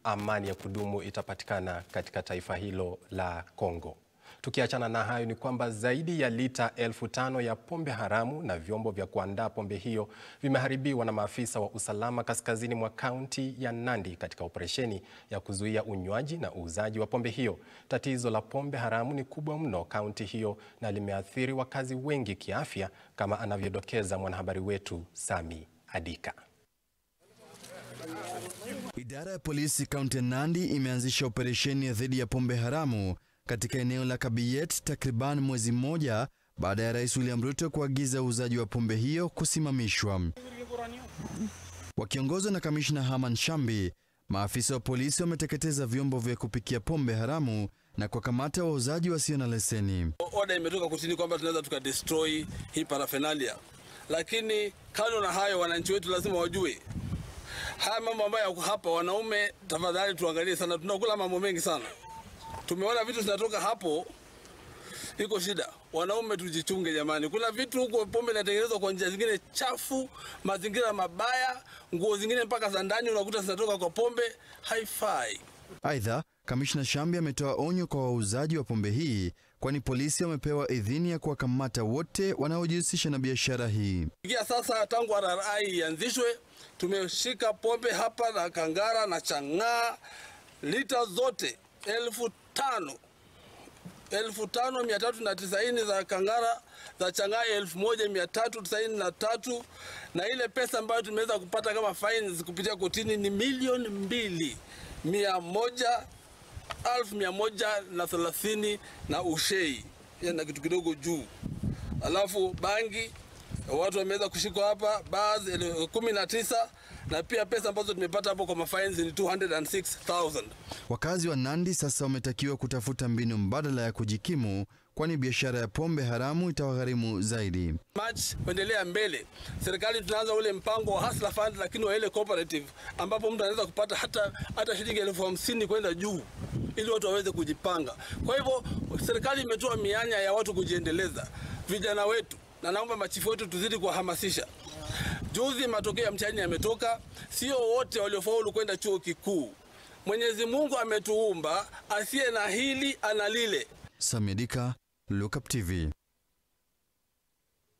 amani ya kudumu itapatikana katika taifa hilo la Kongo. Tukiachana na hayo ni kwamba zaidi ya lita elfu tano ya pombe haramu na vyombo vya kuandaa pombe hiyo vimeharibiwa na maafisa wa usalama kaskazini mwa kaunti ya Nandi katika operesheni ya kuzuia unywaji na uuzaji wa pombe hiyo. Tatizo la pombe haramu ni kubwa mno kaunti hiyo na limeathiri wakazi wengi kiafya, kama anavyodokeza mwanahabari wetu Sami Adika. Idara ya polisi kaunti ya Nandi imeanzisha operesheni dhidi ya pombe haramu katika eneo la Kabiyet takriban mwezi mmoja baada ya Rais William Ruto kuagiza uuzaji wa pombe hiyo kusimamishwa. Wakiongozwa na kamishna Herman Shambi, maafisa wa polisi wameteketeza vyombo vya kupikia pombe haramu na kuwakamata wauzaji wasio na leseni. Oda imetoka kutini kwamba tunaweza tukadestroy hii paraphernalia, lakini kando na hayo, wananchi wetu lazima wajue haya mambo ambayo yako hapa. Wanaume, tafadhali tuangalie sana, tunakula mambo mengi sana tumeona vitu zinatoka hapo, iko shida. Wanaume tujichunge jamani, kuna vitu huko, pombe inatengenezwa kwa njia zingine chafu, mazingira mabaya, nguo zingine mpaka za ndani unakuta zinatoka kwa pombe, haifai. Aidha, kamishna Shambi ametoa onyo kwa wauzaji wa pombe hii, kwani polisi wamepewa idhini ya kuwakamata wote wanaojihusisha na biashara hii. Ikia sasa, tangu RRI ianzishwe, tumeshika pombe hapa na Kangara na Chang'aa lita zote elfu tano elfu tano mia tatu na tisaini za Kangara za Chang'aa elfu moja mia tatu tisaini na tatu na ile pesa ambayo tumeweza kupata kama fines kupitia kotini ni milioni mbili mia moja elfu mia moja na thelathini na ushei na kitu kidogo juu. Alafu bangi watu wameweza kushikwa hapa baadhi kumi na tisa na pia pesa ambazo tumepata hapo kwa mafines ni 206,000. Wakazi wa Nandi sasa wametakiwa kutafuta mbinu mbadala ya kujikimu, kwani biashara ya pombe haramu itawagharimu zaidi. March kuendelea mbele, serikali tunaanza ule mpango wa Hustler Fund, lakini wa ile cooperative ambapo mtu anaweza kupata hata, hata shilingi elfu hamsini kwenda juu ili watu waweze kujipanga. Kwa hivyo serikali imetoa mianya ya watu kujiendeleza, vijana wetu, na naomba machifu wetu tuzidi kuwahamasisha. Juzi matokeo ya mtihani yametoka, sio wote waliofaulu kwenda chuo kikuu. Mwenyezi Mungu ametuumba, asiye na hili ana lile. Samidika, Lookup TV.